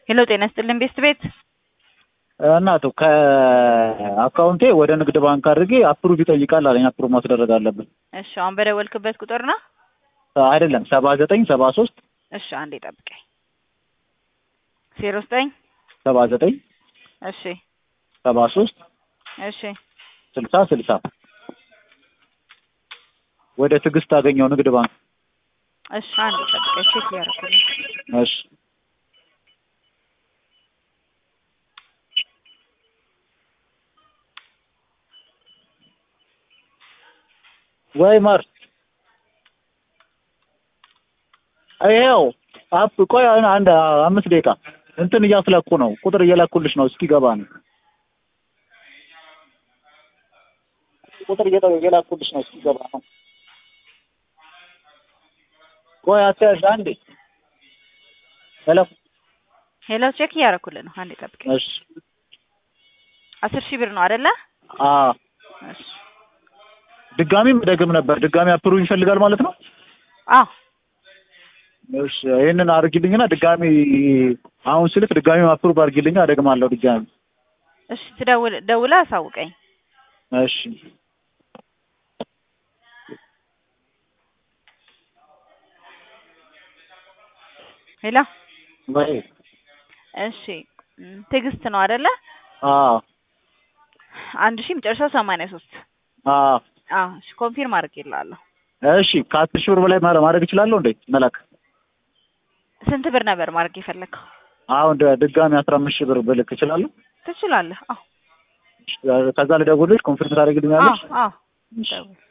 ሄሎ ጤና ይስጥልን ቤስት ቤት እናቱ ከአካውንቴ ወደ ንግድ ባንክ አድርጌ አፕሩቭ ይጠይቃል አለኝ። አፕሩቭ ማስደረግ አለብን። እሺ አሁን በደወልክበት ቁጥር ነው? አይደለም ሰባ ዘጠኝ ሰባ ሶስት እሺ አንዴ ጠብቀኝ። ዜሮ ዘጠኝ ሰባ ዘጠኝ እሺ ሰባ ሶስት እሺ ስልሳ ስልሳ ወደ ትዕግስት አገኘው ንግድ ባንክ። እሺ አንዴ ጠብቀኝ ቼክ ሊያደርጉልኝ እሺ ወይ ማር ይኸው አፕ ቆይ አንድ አምስት ደቂቃ እንትን እያስለኩ ነው። ቁጥር እየላኩልሽ ነው። እስኪገባ ነው። ቁጥር እየላኩልሽ ነው። እስኪገባ ነው። ቆይ አትያዥ አንዴ። ሄሎ ሄሎ ቼክ እያደረኩልህ ነው። አንዴ ጠብቀኝ። እሺ አስር ሺህ ብር ነው አይደለ? አ እሺ ድጋሚ መደገም ነበር። ድጋሚ አፕሩቭ ይፈልጋል ማለት ነው። አዎ እሺ ይሄንን አድርጊልኝና ድጋሚ አሁን ስልክ ድጋሚ አፕሩቭ አድርጊልኝ፣ አደግማለሁ ድጋሚ። እሺ ትደውል ደውለህ አሳውቀኝ። እሺ ሄሎ ወይ እሺ ም፣ ትዕግስት ነው አይደለ? አ አንድ ሺህ መጨረሻው ሰማንያ ሶስት አ አዎ እሺ ኮንፊርም አድርጌልሃለሁ። እሺ ከአስር ሺህ ብር በላይ ማረ- ማድረግ እችላለሁ እንዴ መላክ? ስንት ብር ነበር ማድረግ የፈለግከው? አሁን ደ- ድጋሚ አስራ አምስት ሺህ ብር ብልክ እችላለሁ? ትችላለህ። አዎ ከዛ ልደውልልሽ ኮንፊርም ታደርግልኛለሽ? አዎ አዎ እሺ ደውል